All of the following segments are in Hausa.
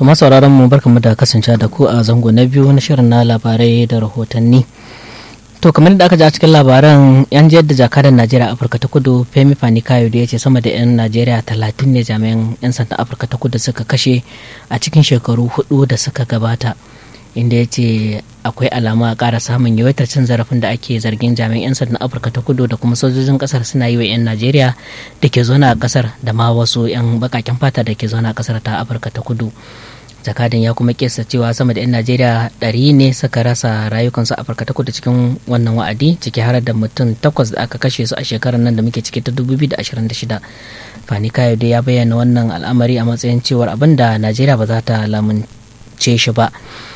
To masauraran mu barkamu da kasance da ku a zango na biyu na shirin na labarai da rahotanni. To kamar da aka ji a cikin labaran yan jiyar da jakadan Najeriya Afirka ta Kudu Femi Fani Kayo da ya ce sama da 'yan Najeriya talatin ne jami'an 'yan sandan Afirka ta Kudu suka kashe a cikin shekaru hudu da suka gabata. Inda ya ce akwai alama a ƙara samun yawaitar cin zarafin da ake zargin jami'an 'yan sandan Afirka ta Kudu da kuma sojojin ƙasar suna yi wa 'yan Najeriya da ke zaune a ƙasar da ma wasu 'yan baƙaƙen fata da ke zaune a ƙasar ta Afirka ta Kudu. jakadan ya kuma kesa cewa sama da 'yan najeriya ɗari ne suka rasa rayukansu a afirka ta kudu cikin wannan wa'adi ciki har da mutum takwas da aka kashe su a shekarar nan da muke ciki ta 2026 fani kayo dai ya bayyana wannan al'amari a matsayin cewar abin da najeriya ba za ta lamunce shi ba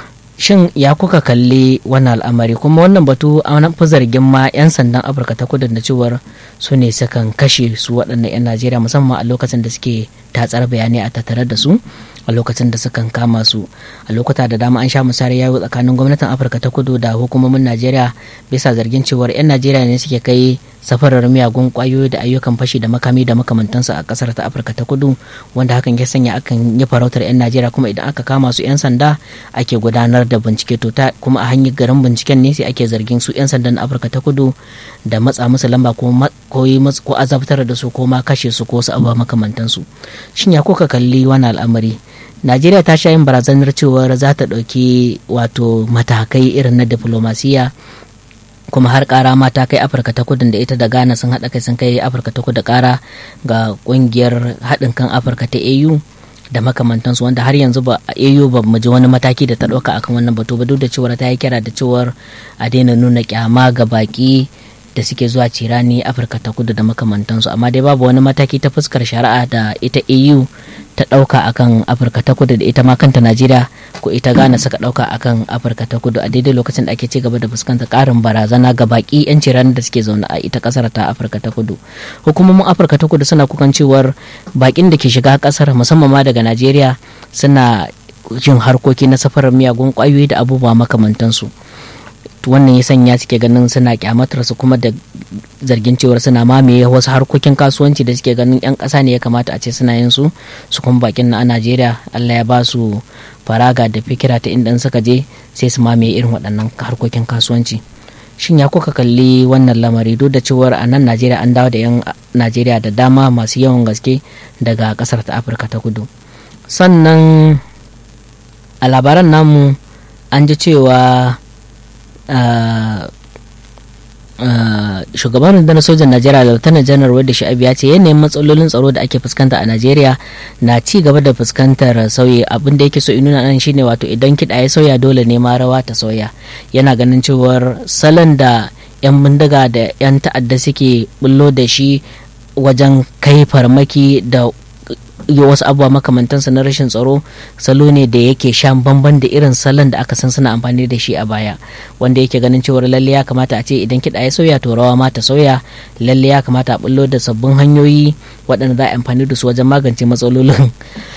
shin ya kuka kalli wannan al'amari kuma wannan batu an fi zargin ma 'yan sandan afirka ta kudu da cewar su ne sukan kashe su waɗannan 'yan najeriya musamman a lokacin da suke tatsar bayanai a tattare da su a lokacin da sukan kama su a lokuta da dama an sha musayar yawo tsakanin gwamnatin afirka ta kudu da hukumomin najeriya bisa zargin cewar 'yan najeriya ne suke kai safarar miyagun kwayoyi da ayyukan fashi da makami da makamantansu a kasar ta afirka ta kudu wanda hakan ya sanya akan yi farautar 'yan najeriya kuma idan aka kama su 'yan sanda ake gudanar da bincike to ta kuma a hanyar garin binciken ne sai ake zargin su 'yan sandan afirka ta kudu da matsa musu lamba ko ko azabtar da su ko ma kashe su ko su abuwa makamantansu shin ya kuka kalli wani al'amari najeriya ta sha yin barazanar cewar za ta ɗauki wato matakai irin na diplomasiya kuma har kara ma ta kai afirka ta kudu da ita da ghana sun haɗa kai sun kai afirka ta kudu kara ga ƙungiyar haɗin kan afirka ta au da makamantansu wanda har yanzu ba au ba mu ji wani mataki da ta ɗauka akan wannan batu ba duk da cewar ta yi kira da cewar a daina nuna kyama ga baki da suke zuwa cirani afirka ta kudu da makamantansu amma dai babu wani mataki ta fuskar shari'a da ita au ta ɗauka akan afirka ta kudu da ita ma kanta najeriya ko ita ghana suka ɗauka akan afirka ta kudu a daidai lokacin da ake ci gaba da fuskantar ƙarin barazana ga baƙi 'yan cirani da suke zaune a ita ƙasar ta afirka ta kudu hukumomin afirka ta kudu suna kukan cewar baƙin da ke shiga ƙasar musamman ma daga najeriya suna yin harkoki na safarar miyagun ƙwayoyi da abubuwa makamantansu wannan ya sanya suke ganin suna kyamatar su kuma da zargin cewar suna mamaye wasu harkokin kasuwanci da suke ganin yan ƙasa ne ya kamata a ce suna yin su su kuma bakin na a Najeriya Allah ya ba su faraga da fikira ta inda suka je sai su mamaye irin waɗannan harkokin kasuwanci shin ya kuka kalli wannan lamari duk da cewar a nan Najeriya an dawo da yan Najeriya da dama masu yawan gaske daga ƙasar ta Afirka ta kudu sannan a labaran namu an ji cewa shugaban rundunar sojan najeriya lautanar janar wadda sha'abi ya ce yanayin matsalolin tsaro da ake fuskanta a najeriya na ci gaba da fuskantar sauyi abin da yake so nuna nan shine wato idan kiɗa ya sauya dole ne ma rawa ta sauya yana ganin cewar salon da 'yan bindiga da 'yan ta'adda suke bullo da shi wajen kai farmaki da wasu abubuwa makamantansa na rashin tsaro salo ne da yake shan bamban da irin salon da aka san suna amfani da shi a baya wanda yake ganin cewar lalle ya kamata a ce idan kiɗa ya sauya to rawa ma ta sauya lalle ya kamata a bullo da sabbin hanyoyi waɗanda za a amfani da su wajen magance matsalolin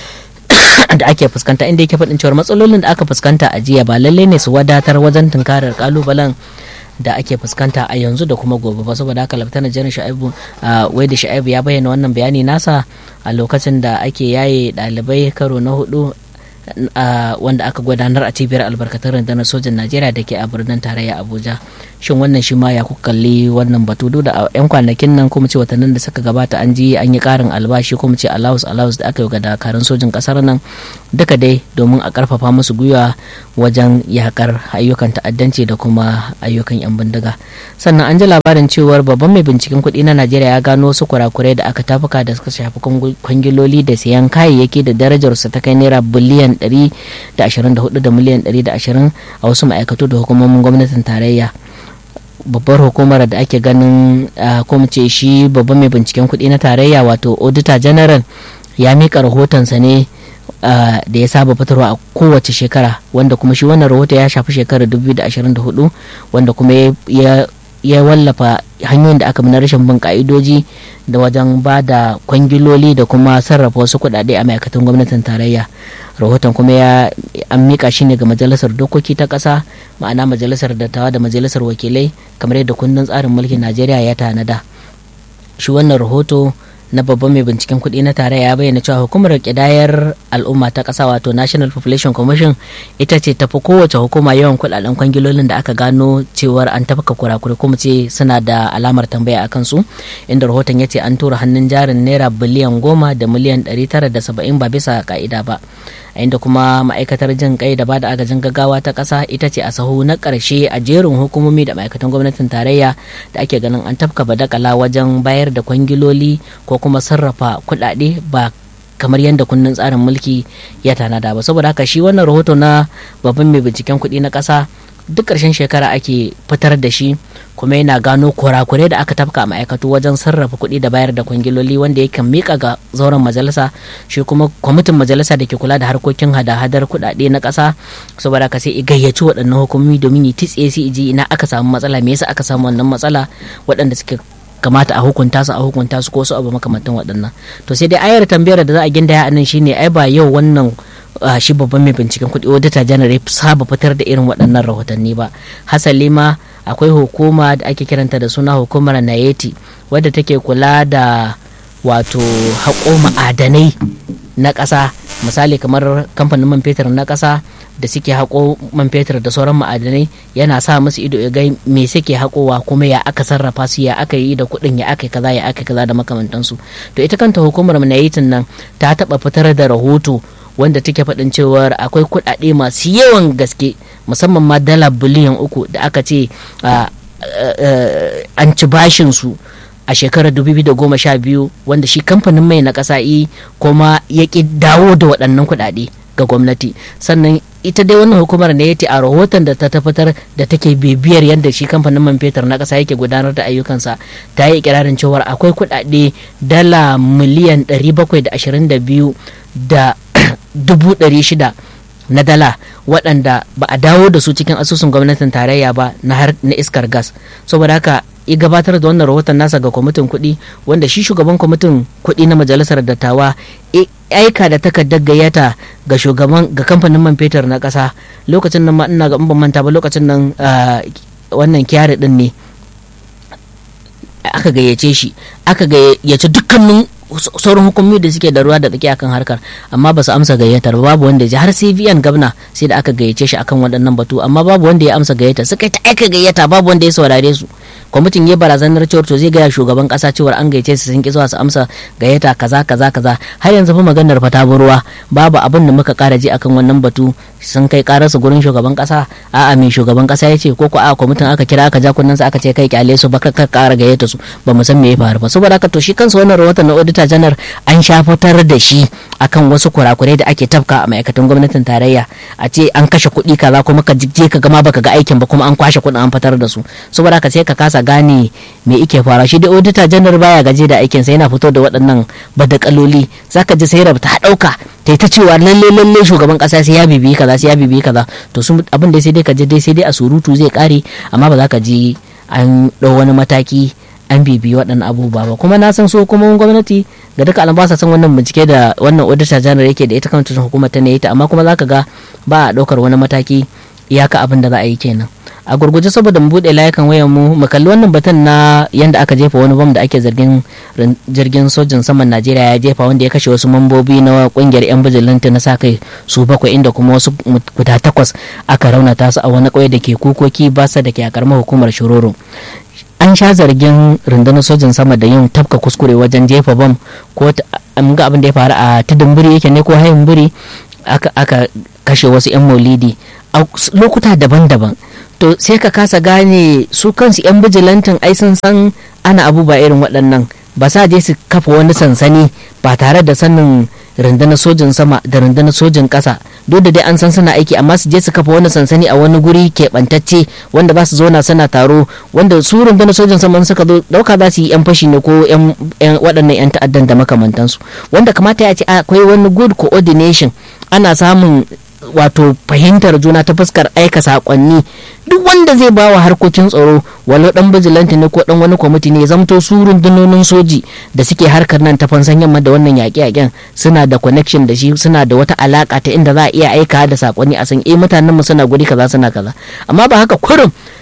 da ake fuskanta inda yake faɗin cewar matsalolin da aka fuskanta a jiya ba lalle ne su wadatar wajen tunkarar kalubalen da ake fuskanta a yanzu da kuma gobe ba saboda haka laftanar janar sha'ibu wai da sha'ibu ya bayyana wannan bayani nasa a lokacin da ake yaye ɗalibai karo na hudu wanda aka gudanar a cibiyar albarkatun rundunar sojan najeriya da ke a birnin tarayya abuja shin wannan shi ma ya kuka kalli wannan batu da a yan kwanakin nan kuma ce watannin da suka gabata an ji an yi karin albashi kuma ce allowance allowance da aka yi ga dakarun sojin kasar nan duka dai domin a karfafa musu gwiwa wajen yakar ayyukan ta'addanci da kuma ayyukan yan bindiga sannan an ji labarin cewar babban mai binciken kuɗi na najeriya ya gano wasu kurakurai da aka tafuka da suka shafi kwangiloli da siyan kayayyaki da darajarsu ta kai naira biliyan 124 da miliyan 120 a wasu ma'aikatu da hukumomin gwamnatin tarayya babbar hukumar da ake ganin ko ce shi babban mai binciken kuɗi na tarayya wato auditor general ya mika rahotonsa ne da ya saba fitarwa a kowace shekara wanda kuma shi wannan rahoto ya shafi shekarar 2024 wanda kuma ya wallafa hanyoyin da aka bi na rashin bin ka'idoji da wajen ba da kwangiloli da kuma sarrafa wasu kuɗaɗe a ma'aikatan gwamnatin tarayya rahoton kuma ya an mika shi ne ga majalisar dokoki ta ƙasa ma'ana majalisar dattawa da majalisar wakilai kamar yadda kundin tsarin mulkin najeriya ya tanada shi wannan rahoto na babban mai binciken kuɗi na tarayya ya bayyana cewa hukumar kidayar al'umma ta ƙasa wato national population commission ita ce tafi kowace hukuma yawan kuɗaɗen kwangilolin da aka gano cewar an tafka kurakure kuma ce suna da alamar tambaya a kansu inda rahoton ya ce an tura hannun jarin naira biliyan goma da miliyan ɗari tara da saba'in ba bisa ka'ida ba a inda kuma ma'aikatar jin kai da bada agajin gaggawa ta ƙasa ita ce a sahu na ƙarshe a jerin hukumomi da ma'aikatan gwamnatin tarayya da ake ganin an tafka badakala wajen bayar da kwangiloli ko kuma sarrafa kuɗaɗe ba kamar yadda kundin tsarin mulki ya tanada ba saboda haka shi wannan rahoto na babban mai binciken kuɗi na ƙasa duk ƙarshen shekara ake fitar da shi kuma yana gano kurakurai da aka tafka a ma'aikatu wajen sarrafa kuɗi da bayar da kwangiloli wanda ya kan mika ga zauren majalisa shi kuma kwamitin majalisa da ke kula da harkokin hada-hadar kuɗaɗe na ƙasa saboda ka sai i gayyaci waɗannan hukumomi domin yi titse su iji ina aka samu matsala me yasa aka samu wannan matsala waɗanda suke kamata a hukunta su a hukunta su ko su abu makamantan waɗannan to sai dai ayar tambayar da za a gindaya a nan shine ai ba yau wannan Uh, shi babban mai binciken kuɗi auditor general ya saba fitar da irin waɗannan rahotanni ba hasali ma akwai hukuma da ake kiranta da suna hukumar nayeti wadda take kula da wato haƙo ma'adanai na ƙasa misali kamar kamfanin man fetur na ƙasa da suke haƙo man fetur da sauran ma'adanai yana sa musu ido ya ga me suke haƙowa kuma ya aka sarrafa su ya aka yi da kuɗin ya aka kaza ya aka kaza da makamantansu to ita kanta hukumar nayetin nan ta taɓa fitar da rahoto wanda take faɗin cewar akwai kuɗaɗe masu yawan gaske musamman ma dala biliyan uku da aka ce an ci bashin su a shekarar 2012 wanda shi kamfanin mai na ƙasa yi kuma ya ƙi dawo da waɗannan kuɗaɗe ga gwamnati sannan ita dai wannan hukumar ne yace a rahoton da ta tabbatar da take bibiyar yadda shi kamfanin man fetur na ƙasa yake gudanar da ayyukansa ta yi ikirarin cewar akwai kuɗaɗe dala miliyan 722 da dubu ɗari shida na dala waɗanda ba a dawo da su cikin asusun gwamnatin tarayya ba na iskar gas saboda haka ya gabatar da wannan rahoton nasa ga kwamitin kuɗi wanda shi shugaban kwamitin kuɗi na majalisar dattawa aika da takardar gayyata ga shugaban ga kamfanin man fetur na ƙasa lokacin nan ma ina ga ban manta ba lokacin nan wannan kyari din ne aka gayyace shi aka gayyace dukkanin sauran hukumomi da suke da ruwa da tsaki akan harkar amma ba su amsa gayyatar babu wanda ya har cvn gabna sai da aka gayyace shi akan waɗannan batu amma babu wanda ya amsa gayyata suka ta aika gayyata babu wanda ya saurare su kwamitin ya barazanar cewar to zai gaya shugaban kasa cewar an gayyace su sun ki zuwa su amsa gayyata kaza kaza kaza har yanzu fa maganar fa ta ruwa babu abin da muka kara ji akan wannan batu sun kai karar su gurin shugaban kasa a'a mai shugaban kasa ya ce ko ko a kwamitin aka kira aka ja kunnen aka ce kai kyale su baka ka kara gayyata su ba mu san me ya faru ba saboda haka to shi kansa wannan rahoton na auditor janar an sha fitar da shi akan wasu kurakurai da ake tafka a ma'aikatan gwamnatin tarayya a ce an kashe kuɗi kaza kuma ka je ka gama baka ga aikin ba kuma an kwashe kuɗin an fitar da su saboda haka sai ka kasa gane me ike fara shi da auditor janar baya gaje da aikin sa yana fito da waɗannan badakaloli zaka ji sai rabta ta ɗauka ta ta cewa lalle lalle shugaban kasa sai ya bibiyi kaza sai ya bibiyi kaza to su abin da sai dai ka je dai sai dai a surutu zai kare amma ba za ka ji an ɗau wani mataki an bibiyi waɗannan abubuwa ba kuma na san so kuma gwamnati ga duka alam ba sa san wannan bincike da wannan auditor general yake da ita kan hukumar ta ne ita amma kuma zaka ga ba a ɗaukar wani mataki iyaka abin da za a yi kenan a gurguje saboda mu buɗe layukan wayan mu mu kalli wannan batun na yanda aka jefa wani bam da ake zargin jirgin sojin saman Najeriya ya jefa wanda ya kashe wasu mambobi na kungiyar yan bijilanta na sa kai su bakwai inda kuma wasu guda takwas aka raunata su a wani ƙauye da ke kukoki basa da ke a karamar hukumar shiroro an sha zargin rundunar sojin sama da yin tafka kuskure wajen jefa bam ko an ga abin da ya faru a tudun biri yake ne ko hayin biri aka kashe wasu 'yan maulidi a lokuta daban-daban to sai ka kasa gane su kansu 'yan bijilantin ai sun san ana abu ba irin waɗannan ba sa je su kafa wani sansani ba tare da sanin rundunar sojin sama da rundunar sojin ƙasa duk da dai an san suna aiki amma su je su kafa wani sansani a wani guri keɓantacce wanda ba su zauna suna taro wanda su rundunar sojin sama suka zo ɗauka za su yi yan fashi ne ko yan waɗannan yan ta'addan da makamantansu wanda kamata ya ce akwai wani good coordination ana samun wato fahimtar juna ta fuskar aika sakonni duk wanda zai ba wa harkokin tsaro walau dan bijilanti ne ko dan wani kwamiti ne zamto su rundunonin soji da suke harkar nan ta fansan yamma da wannan yaƙe-yaƙen suna da connection da shi suna da wata alaka ta inda za a iya aika da sakonni a san eh mutanen mu suna guri kaza suna kaza amma ba haka kurum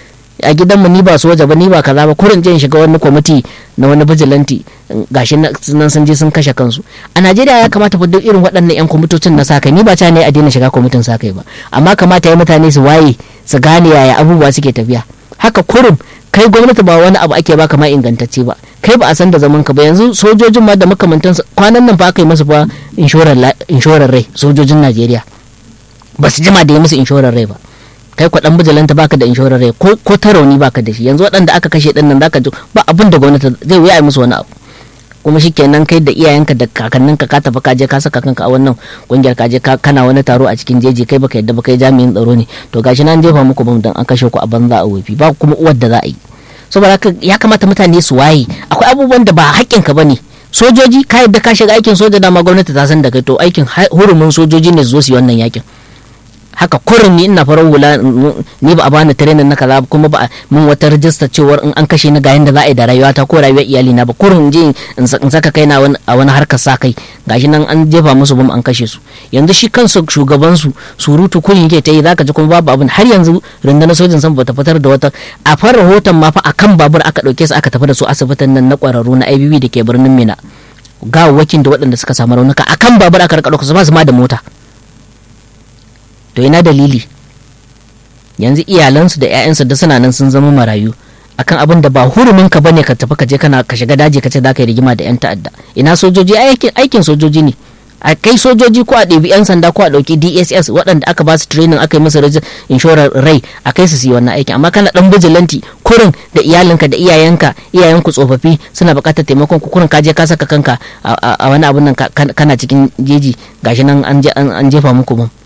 a gidanmu ni ba soja ba ni ba kaza ba kurin je in shiga wani kwamiti na wani bijilanti gashi nan sun je sun kashe kansu a najeriya ya kamata fa duk irin waɗannan yan kwamitocin na sakai ni ba ta ne a daina shiga kwamitin sakai ba amma kamata ya mutane su waye su gane yaya abubuwa suke tafiya haka kurum kai gwamnati ba wani abu ake baka ma ingantacce ba kai ba a san da zaman ka ba yanzu sojojin ma da makamantan kwanan nan fa aka yi musu fa inshorar rai sojojin najeriya ba su jima da yi musu inshorar rai ba kai kwaɗan bijilanta baka da inshorar rai ko ta rauni baka da shi yanzu waɗanda aka kashe ɗin nan zaka ji ba abin da gwamnati zai wuya musu wani abu kuma shikenan kai da iyayenka da kakanninka ka tafi kaje ka saka kanka a wannan kungiyar kaje ka kana wani taro a cikin jeji kai baka yadda ba kai jami'in tsaro ne to gashi nan jefa muku bam dan an kashe ku a banza a wofi ba kuma uwar da za a yi saboda haka ya kamata mutane su waye akwai abubuwan da ba haƙƙinka ba ne sojoji ka yadda ka shiga aikin soja dama gwamnati ta san da kai to aikin hurumin sojoji ne su zo su yi wannan yakin haka kurin ni ina farar hula ni ba a bani training na kaza kuma ba mun wata rajista cewar in an kashe ni ga yanda za a yi da rayuwa ta ko rayuwar iyali na ba kurin je in saka kai na a wani harkar sa kai gashi nan an jefa musu bam an kashe su yanzu shi kansu shugaban su surutu kurin yake ta yi zaka ji kuma babu abin har yanzu rundunar sojin san bata fitar da wata a far rahoton ma fa akan babur aka dauke su aka tafi da su asibitin nan na kwararru na IBB da ke birnin Mina gawawwakin da waɗanda suka samu raunuka akan babur aka rika dauka su ba su ma da mota to ina dalili yanzu iyalansu da 'ya'yansu da suna nan sun zama marayu akan abin da ba hurumin ka bane ka tafi ka je kana ka shiga daji ka ce za ka yi rigima da 'yan ta'adda ina sojoji aikin aikin sojoji ne a kai sojoji ko a ɗebi 'yan sanda ko a ɗauki dss waɗanda aka ba su training aka yi musu inshorar rai a kai su yi wannan aikin amma kana ɗan bijilanti kurin da iyalinka da iyayenka iyayenku tsofaffi suna buƙatar taimakon ku kurin ka je ka saka kanka a wani abun nan kana cikin jeji gashi nan an jefa muku bam